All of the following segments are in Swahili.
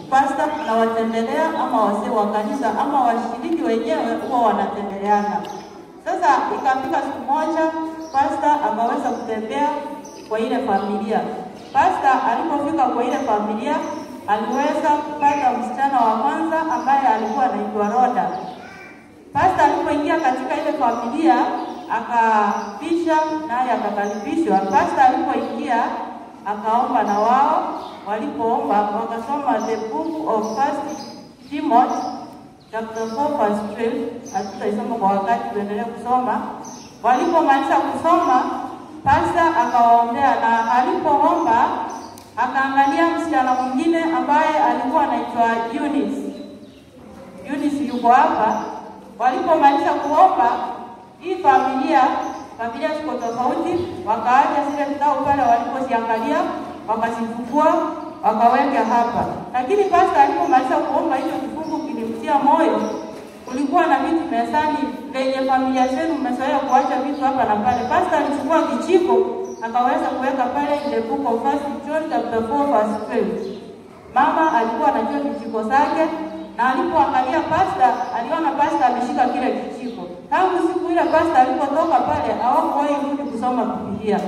pasta anawatembelea ama wazee wa kanisa ama washiriki wenyewe huwa wanatembeleana. Sasa ikafika siku moja pasta akaweza kutembea kwa ile familia. Pasta alipofika kwa ile familia aliweza kupata msichana wa kwanza ambaye alikuwa anaitwa Roda. Pasta alipoingia katika ile familia akapisha naye akakaribishwa. Pasta alipoingia akaomba na wao, walipoomba wakasoma the book of First Timothy chapter 4 verse 12. Hatutaisoma kwa wakati, tuendelee kusoma. Walipomaliza kusoma, pasta akawaombea, na alipoomba akaangalia msichana mwingine ambaye alikuwa anaitwa Eunice. Eunice yuko hapa. Walipomaliza kuomba, hii familia familia ziko tofauti, wakaacha zile vitabu pale walipoziangalia, wakazifungua wakaweka hapa. Lakini pasta alipomaliza kuomba, hicho kifungu kilimtia moyo. Kulikuwa na vitu mezani lenye familia zenu mmezoea kuacha vitu hapa na pale. Pasta alichukua kijiko akaweza kuweka pale in the book of First John chapter 4 verse 12. Mama alikuwa anajua kijiko zake na alipoangalia pasta aliona pasta ameshika kile kijiko. Tangu siku ile pasta alipotoka pale hawakuwahi rudi kusoma Biblia.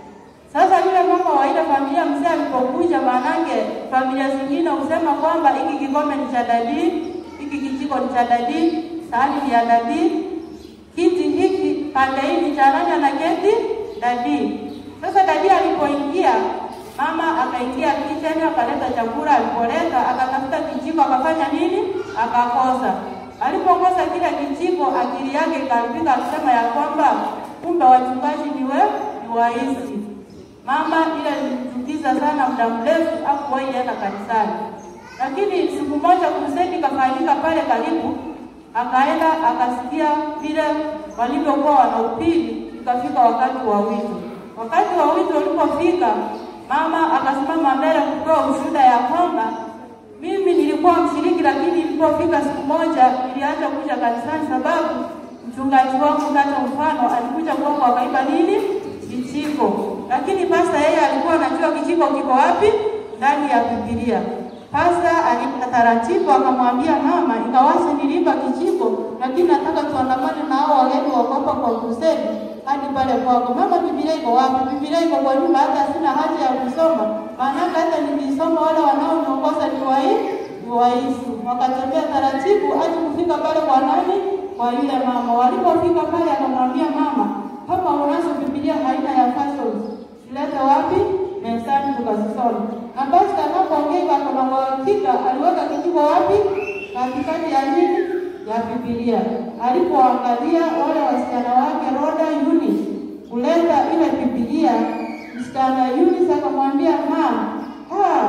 Sasa yule mama wa ile familia mzee alipokuja, maanake familia zingine husema kwamba hiki kikombe ni cha dadi, hiki kijiko ni cha dadi, sahani ni ya dadi, kiti hiki pande hii ni cha nani anaketi dadi. Sasa dadi alipoingia mama akaingia kitchen akaleta chakula, alipoleta akatafuta kijiko, akafanya nini? Akakosa. Alipokosa kile kijiko, akili yake ikaribika, akisema ya kwamba kumbe wachungaji ni we ni waizi. Mama ile ilimchukiza sana, muda mrefu hakuwahi enda kanisani, lakini siku moja kuseni kafanyika pale karibu, akaenda akasikia vile walivyokuwa wanahubiri, ikafika wakati wa wito. Wakati wa wito ulipofika, mama akasimama mbele kutoa ushuhuda ya kwamba mimi nilikuwa mshiriki, lakini ilipofika siku moja niliacha kuja kanisani sababu mchungaji wangu kata mfano alikuja kwangu akaiba nini kijiko, lakini pasta yeye alikuwa anajua kijiko kiko wapi ndani ya Biblia. Pasta alipita taratibu akamwambia mama, ingawaje niliiba kijiko, lakini nataka tuandamane na hao wageni wakopa kwa kusema hadi pale kwako. Mama, Biblia iko wapi? Biblia iko kwa nyumba, hata sina haja ya kusoma, maanake hata nilisoma wale wanaoniongoza ni wai ni waisu. Wakatembea taratibu hadi kufika pale kwa nani, kwa yule mama. Walipofika pale, akamwambia mama, kama unazo Biblia aina ya fashion silete wapi mezani tukazisoma. Na basi anapoongea akona uhakika aliweka kijiko wapi? Katikati ya nini? Ya Biblia. Alipoangalia wale wasichana wake Roda Eunice kuleta ile Biblia, msichana Eunice akamwambia mama, ha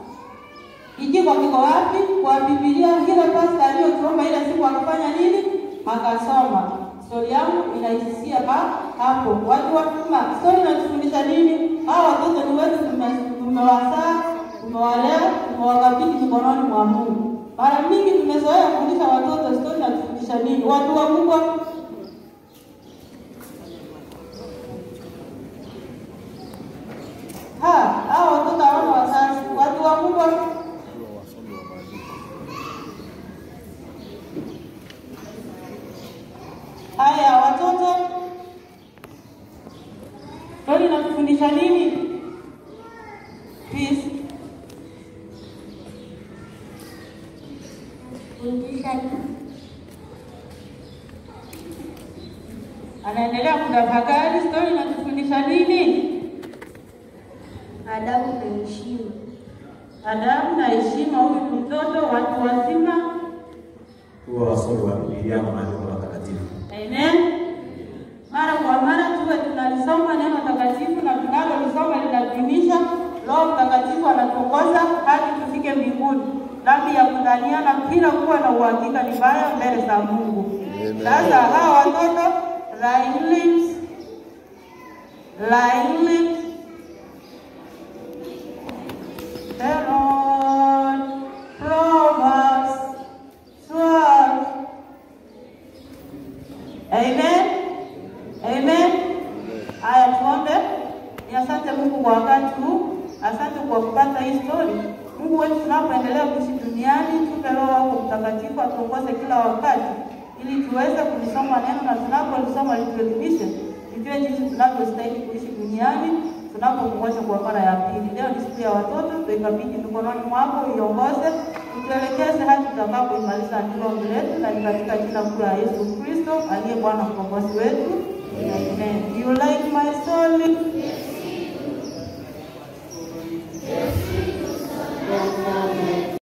kijiko kiko wapi? Kwa Biblia ile pasta aliyotuomba ile siku akafanya nini? Akasoma. Stori yangu inaishia hapo. Watu watuma stori inatufundisha nini? Hawa watoto ni wetu, tumewazaa, tumewalea, tumewakabidhi mikononi mwa Mungu. Mara mingi tumezoea kufundisha watoto stori inatufundisha nini? Watu wa Mungu ha, hawa watoto hawana wazazi. Watu wa Mungu Haya watoto, stori inatufundisha nini? Peace. Anaendelea kutafakari, stori inatufundisha nini? Adabu na heshima. Adabu na heshima. Huyu ni mtoto, watu wazima. Huwa wasomi wa Biblia na maandiko matakatifu. Amen. Mara kwa mara tuwe tunalisoma neno takatifu na tunalolisoma linatuimisha. Roho Mtakatifu anatuongoza hadi tufike mbinguni. Dhambi ya kudhaniana bila kuwa na uhakika ni mbaya mbele za Mungu. Sasa hawa watoto lying lips, lying lips, Herod, Proverbs, Sword, Amen. Amen. Haya, tuombe. Ni asante Mungu kwa wakati huu, asante kwa kupata hii story. Mungu wetu tunapoendelea tunapoendelea kuishi duniani, tupe Roho wako Mtakatifu atuongoze kila wakati, ili tuweze kulisoma neno na tunapolisoma lituelimishe, tujue jinsi tunavyostahili kuishi duniani tunapomngoja kwa mara ya pili. Leo ni siku ya watoto, tuikabidhi mikononi mwako, uiongoze, utuelekeze hadi tutakapoimaliza ndilo letu, na ni katika jina kuu la Yesu Kristo aliye Bwana mkombozi wetu.